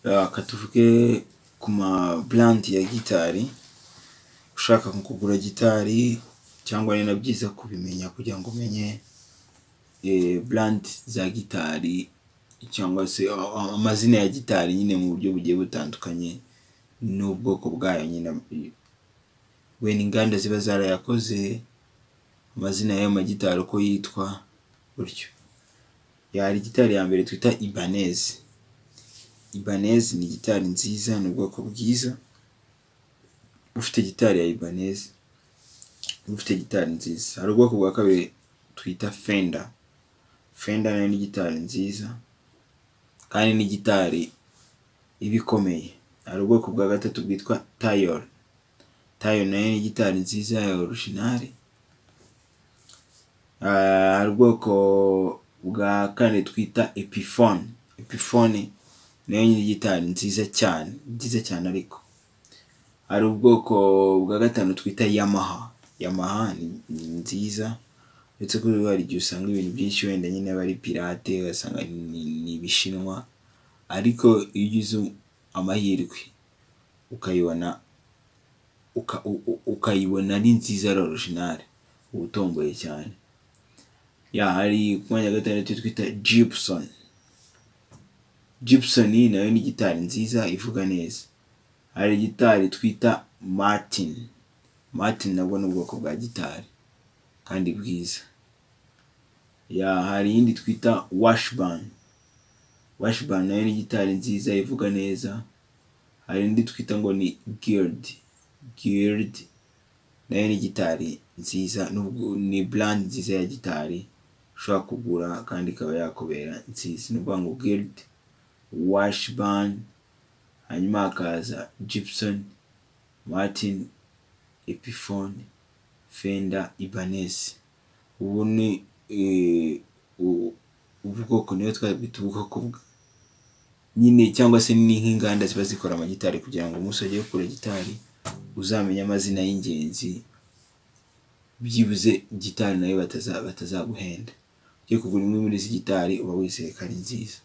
reka tuvuge ku ma burandi ya gitari, ushaka nko kugura gitari cyangwa ni na byiza kubimenya kugira ngo umenye burandi za gitari cyangwa se amazina ya gitari nyine mu buryo bugiye butandukanye n'ubwoko bwayo nyine, wenda inganda ziba zarayakoze, amazina y'ayo magitari uko yitwa gutyo. Hari gitari ya mbere twita ibanezi, ibanezi ni gitari nziza ni ubwoko bwiza, ufite gitari ya ibanezi uba ufite gitari nziza. Hari ubwoko bwa kabiri twita fenda, fenda nayo ni gitari nziza kandi ni gitari iba ikomeye. Hari ubwoko bwa gatatu bwitwa tayoro, tayoro nayo ni gitari nziza ya orujinari, hari ubwoko bwa kane twita epifone, epifone nayo ni gitari nziza cyane, nziza cyane ariko. Hari ubwoko bwa gatanu twita yamaha, yamaha ni nziza uretse ko hari igihe usanga ibintu byinshi wenda nyine aba ari pirate ugasanga ni ibishinwa ariko iyo ugize amahirwe ukayibona, ukayibona ari nziza ari orujinari uba utomboye cyane. Hari ku mwanya wa gatandatu twita jipusoni, jipusoni nayo ni gitari nziza ivuga neza. Hari gitari twita matini, matini nabwo ni ubwoko bwa gitari kandi bwiza. Hari iyindi twita washibani, washibani nayo ni gitari nziza ivuga neza. Hari indi twita ngo ni giridi, giridi nayo ni gitari nziza, ni burandi nziza ya gitari ushobora kugura kandi ikaba yakubera nziza. Ni ukuvuga ngo giridi, washibani, hanyuma hakaza jipusoni, matini, epifone, fenda, ibanezi. Ubu ni ubwoko niyo twabwita ubwoko nyine cyangwa se ni nk'inganda ziba zikora amagitari kugira ngo umunsi wagiye kugura gitari uzamenye amazina y'ingenzi, byibuze gitari nayo batazaguhenda. Ugiye kugura imwe muri izi gitari uba wizeye ko ari nziza.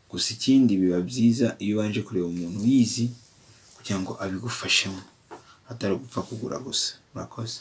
Gusa ikindi biba byiza iyo ubanje kureba umuntu uyizi kugira ngo abigufashemo atari ugupfa kugura gusa. Murakoze.